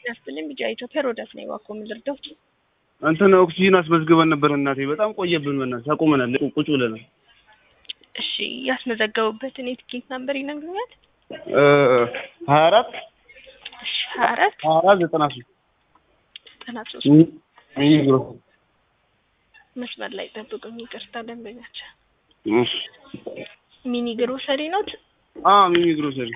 ያስብልኝ ቢጫ ኢትዮጵያ ሮዳስ ነው እባክዎ የምንረዳው። እንትን ኦክሲጂን አስመዝግበን ነበር እናቴ፣ በጣም ቆየብን። በእናትህ አቁመናል፣ ቁጭ ብለናል። እሺ ያስመዘገቡበትን የትኬት ነምበር ይነግሩኛል? ሀያ አራት እሺ ሀያ አራት ሀያ አራት ዘጠና ሶስት ዘጠና ሶስት ሚኒግሮ መስመር ላይ ጠብቁኝ። ይቅርታ ደንበኛቸው እሺ ሚኒ ግሮሰሪ ኖት? አዎ ሚኒ ግሮሰሪ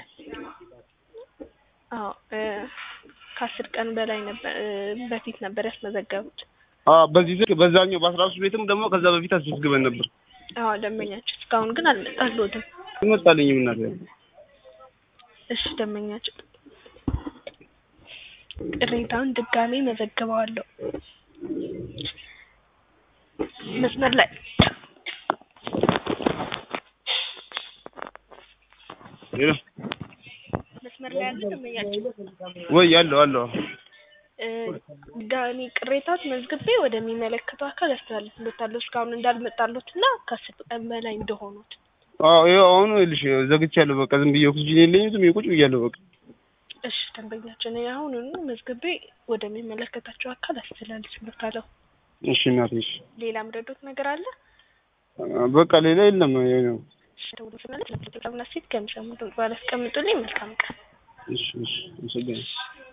አዎ እ ከአስር ቀን በላይ ነበር እ በፊት ነበር ያስመዘገቡት። አዎ በዚህ ስልክ በዛኛው በአስራ ሶስት ቤትም ደግሞ ከዛ በፊት አስመዝግበን ነበር። አዎ ደንበኛቸው እስካሁን ግን አልመጣልዎትም። ይመጣልኝም እናቴ እሺ ደንበኛቸው ቅሬታውን ድጋሜ መዘግበዋለሁ። መስመር ላይ ሄሎ መስመር ላይ ያለ ደንበኛቸው ወይ ያለው አለው እ ድጋሜ ቅሬታዎች መዝግቤ ወደሚመለከተው አካል ያስተላልፍሎታለሁ እስካሁን እንዳልመጣሎት እና ከአስር ቀን በላይ እንደሆኑት። አዎ ይኸው አሁን ይኸውልሽ ዘግቻለሁ። በቃ ዝም ብዬ ኦክሲጂን የለኝም ዝም ብዬ ቁጭ ብያለሁ። በቃ እሺ ደንበኛችን አሁኑኑ መዝግቤ ወደሚመለከታቸው አካል አስተላልፍሎታለሁ። እሺ እናቴ እሺ ሌላ ምረዶት ነገር አለ? በቃ ሌላ የለም። ይሄ ነው። እሺ ደውሎ ስመለስ ለፕሮግራምና ሴት ከሚሰሙ ባላስቀምጡልኝ መልካም ቀን። እሺ እሺ አመሰግናለሁ።